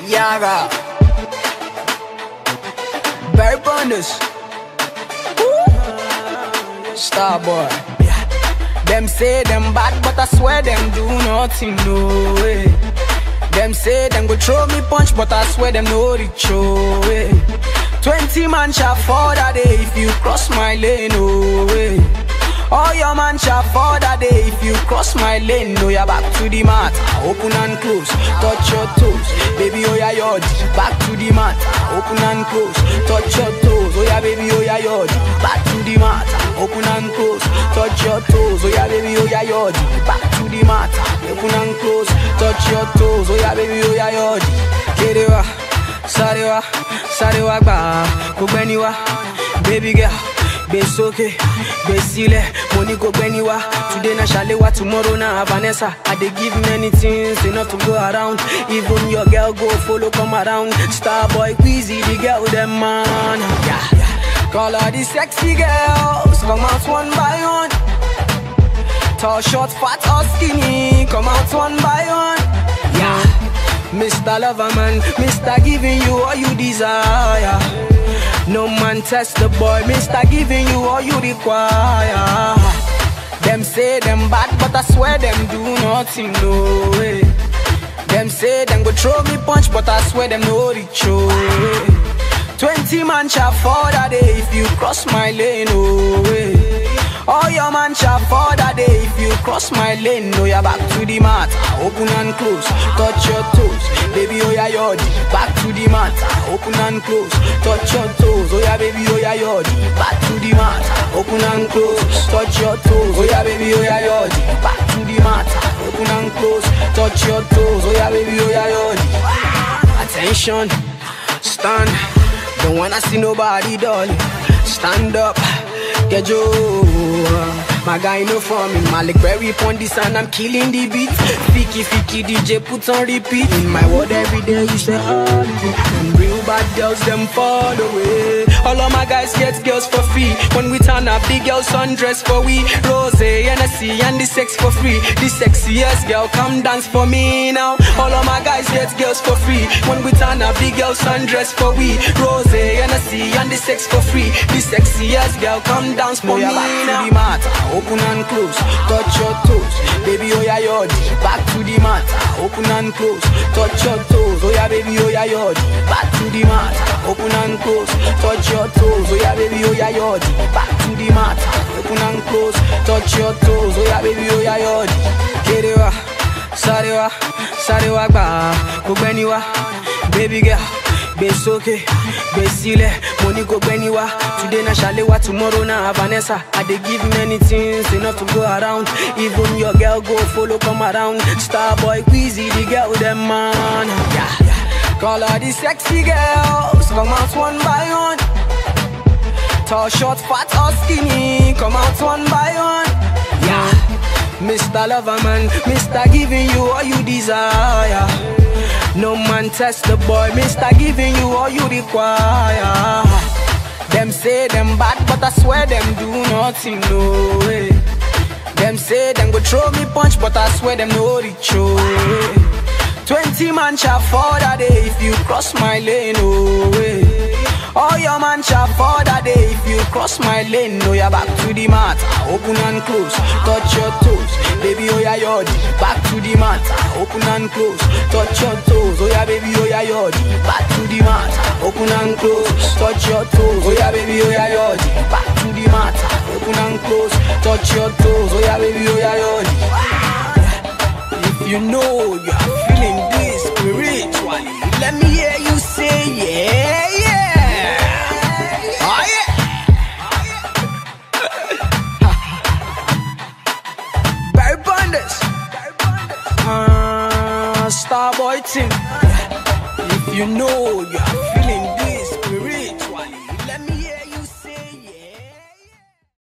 Yaga. Barry Bonders. Starboy. Them say them bad, but I swear them do nothing, no way. Them say them go throw me punch, but I swear them no reach, oh way. Twenty man shall fall that day if you cross my lane, oh way. All your man shall fall that day if you cross my lane. No, you're back to the mat. Open and close, touch your toes. Baby, oh yeah, yod. Back to the mat. Open and close, touch your toes. Oh yeah, baby, oh yeah, yod. Back to the mat. Open and close, touch your toes. Oh yeah, baby, oh yeah, yod. Back to the mat. Open and close, touch your toes. Oh yeah, baby, oh yeah, yod. Get it wa, sáré wa, sáré wa gbà, kò gbẹ́ni wa, baby girl. gbé sókè gbé sílẹ̀ mo ní kó gbẹ́ni wá today na ṣàléwá tomorrow na vanessa i dey give many things enough to go around even your girl go follow come around starboy quizzy the girl dem man. Yeah, yeah. call all the sexy girls come out one by one tall short fat or skinny come out one by one. Yeah. Mr. Loverman, Mr. Giving you all you desire. No man test the boy, Mr. Giving you all you require. Them say them bad, but I swear them do nothing, no way. Them say them go throw me punch, but I swear them no reach, oh way. Twenty man shall fall that day if you cross my lane, oh way. All your man shall fall that day if you cross my lane. No, you're back to the mat. Open and close, touch your toes. Baby, oh yeah, yod. Back to the mat. Open and close, touch your toes. Oh yeah, baby, oh yeah, yod. Back to the mat. Open and close, touch your toes. Oh yeah, baby, oh yeah, yod. Back to the mat. Open and close, touch your toes. Oh yeah, baby, oh yeah, yod. Attention, stand. Don't wanna see nobody, darling. Stand up, get you. My guy no for me, Malik Berry pon this and I'm killing the beat. Fiki Fiki DJ put on repeat. In my world every day you say Hollywood. And real bad girls them fall away. All of my guys get girls for free. When we turn up, the girls undress for we. Rose, NSC and the sex for free. The sexiest girl come dance for me now. All of my guys get girls for free. When we turn up, the girls undress for we. Rose, NSC and the sex for free. The sexiest girl come dance for me now. The mat, open and close, touch your toes. Baby, oh yeah, yod. Back to the mat, open and close, touch your toes. Oh yeah, baby, oh yeah, yod. Back to the mat, open and close, touch your toes. Oh yeah, baby, oh yeah, yod. Back to the mat, open and close, touch your toes. Oh yeah, baby, oh yeah, yod. Get it wa, sáré wa, sáré wa gbà, kò gbẹ́ni wá, baby girl. gbé sókè gbé sílẹ̀ mo ní kó gbẹ́ni wá today na ṣàléwá tomorrow na vanessa i dey give many things enough to go around even your girl go follow come around starboy quizzy the girl dem man. Yeah, yeah. call all the sexy girls come out one by one tall short fat or skinny come out one by one. Yeah. Mr. Loverman, Mr. Giving you all you desire. No man test the boy, Mr. Giving you all you require. Them say them bad, but I swear them do nothing, no way. Them say them go throw me punch, but I swear them no reach, oh way. Twenty man shall fall that day if you cross my lane, oh way. All your man shall fall that day if you cross my lane. No, you're back to the mat. Open and close, touch your toes. Baby, oh yeah, yod. Back to the mat. Open and close, touch your toes. Oh yeah, baby, oh yeah, yod. Back to the mat. Open and close, touch your toes. Oh yeah, baby, oh yeah, yod. Back to the mat. Open and close, touch your toes. Oh yeah, baby, oh yeah, yod. If you know you are feeling this spiritually, let me hear you say yeah, yeah. Oh yeah. Barry Bonders. Uh, Starboy team. If you know you are feeling this